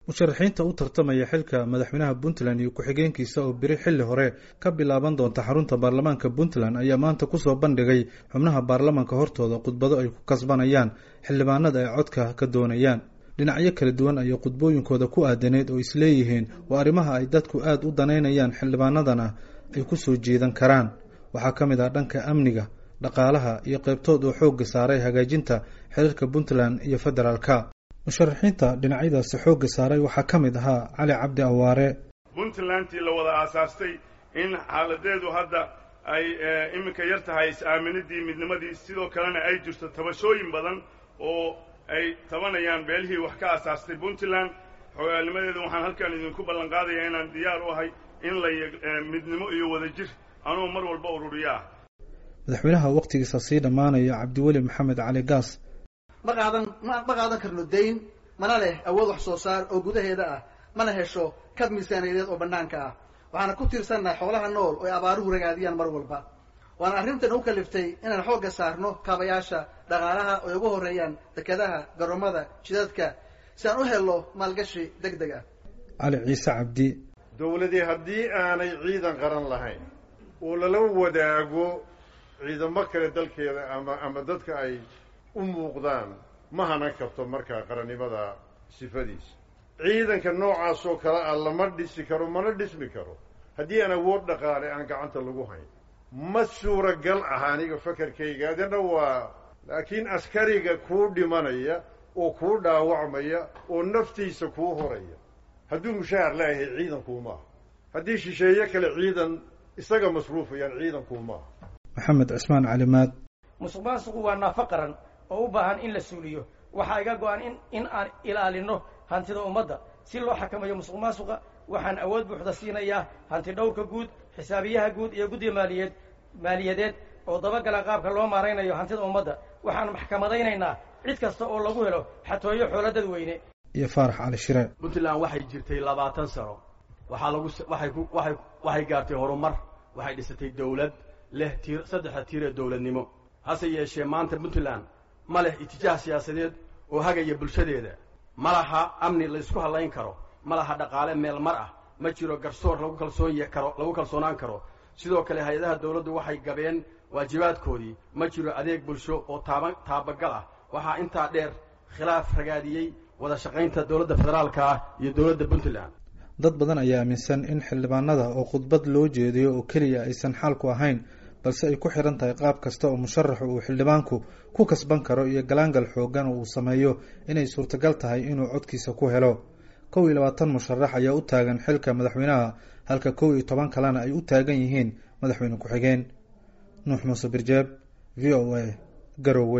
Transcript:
musharaxiinta u tartamaya xilka madaxweynaha puntland iyo ku-xigeenkiisa oo beri xilli hore ka bilaaban doonta xarunta baarlamaanka puntland ayaa maanta kusoo bandhigay xubnaha baarlamaanka hortooda khudbado ay ku kasbanayaan xildhibaanada ay codka ka doonayaan dhinacyo kala duwan ayay khudbooyinkooda ku aadaneyd oo isleeyihiin waa arrimaha ay dadku aada u danaynayaan xildhibaanadana ay ku soo jeedan karaan waxaa ka mid ah dhanka amniga dhaqaalaha iyo qaybtood oo xoogga saaray hagaajinta xiriirka puntland iyo federaalka musharaxiinta dhinacyadaasi xoogga saaray waxaa ka mid ahaa cali cabdi awaare puntlandtii la wada aasaastay in xaaladeedu hadda ay iminka yar tahay is-aaminidii midnimadii sidoo kalena ay jirto tabashooyin badan oo ay tabanayaan beelihii wax ka aasaastay puntland xogaalnimadeedu waxaan halkan idinku ballan qaadaya inaan diyaar u ahay in la midnimo iyo wadajir anugu mar walba ururiyo ah madaxweynaha wakhtigiisa sii dhammaanaya cabdiweli maxamed cali gaas ma qaadan ma ma qaadan karno dayn mana leh awood wax soo saar oo gudaheeda ah mana hesho kab miisaaniyadeed oo bannaanka ah waxaana ku tiirsannahay xoolaha nool oo ay abaaruhu ragaadiyaan mar walba waana arrintan u kaliftay inaan xoogga saarno kaabayaasha dhaqaalaha oo ay ugu horreeyaan dekedaha garoomada jidadka si aan u helno maalgashi deg deg ah cali ciise cabdi dowladii haddii aanay ciidan qaran lahayn oo lala wadaago ciidamo kale dalkeeda ama ama dadka ay u muuqdaan ma hanan karto markaa qarannimada sifadiisa ciidanka noocaasoo kale ah lama dhisi karo mana dhismi karo haddii aan awood dhaqaale aan gacanta lagu hayn ma suuragal ah aniga fakarkayga adina waa laakiin askariga kuu dhimanaya oo kuu dhaawacmaya oo naftiisa kuu horaya hadduu mushaahar leeyahay ciidankuuma aha haddii shisheeye kale ciidan isaga masruufayaan ciidankuuma aha maxamed cismaan calimaad musuq maasuqu waa naafo qaran oo u baahan in la suuliyo waxaa iga go-an in in aan ilaalino hantida ummadda si loo xakamayo musuq maasuqa waxaan awood buuxda siinayaa hanti dhowrka guud xisaabiyaha guud iyo guddiga maaliyeed maaliyadeed oo dabagala qaabka loo maaraynayo hantida ummadda waxaan maxkamadaynaynaa cid kasta oo lagu helo xatooyo xoolo dadweyne iyo faarax cali shire puntland waxay jirtay labaatan sano waxaa lagu waxay ku waxay waxay gaartay horumar waxay dhisatay dawlad leh tiir saddexda tiir ee dawladnimo hase yeeshee maanta puntland ma leh itijaah siyaasadeed oo hagaya bulshadeeda ma laha amni la isku hallayn karo ma laha dhaqaale meel mar ah ma jiro garsoor lagu kalsoon karo lagu kalsoonaan karo sidoo kale hay-adaha dawladdu waxay gabeen waajibaadkoodii ma jiro adeeg bulsho oo taaba taabagal ah waxaa intaa dheer khilaaf ragaadiyey wada shaqaynta dowladda federaalka ah iyo dowladda puntland dad badan ayaa aaminsan in xildhibaanada oo khudbad loo jeediyo oo keliya aysan xaalku ahayn balse ay ku xihan tahay qaab kasta oo musharaxu uu xildhibaanku ku kasban karo iyo galaangal xoogan oo uu sameeyo inay suurtagal tahay inuu codkiisa ku helo kow iyo labaatan musharax ayaa u taagan xilka madaxweynaha halka kow iyo toban kalena ay u taagan yihiin madaxweyne ku-xigeen nuux muuse birjeeb v o a garowe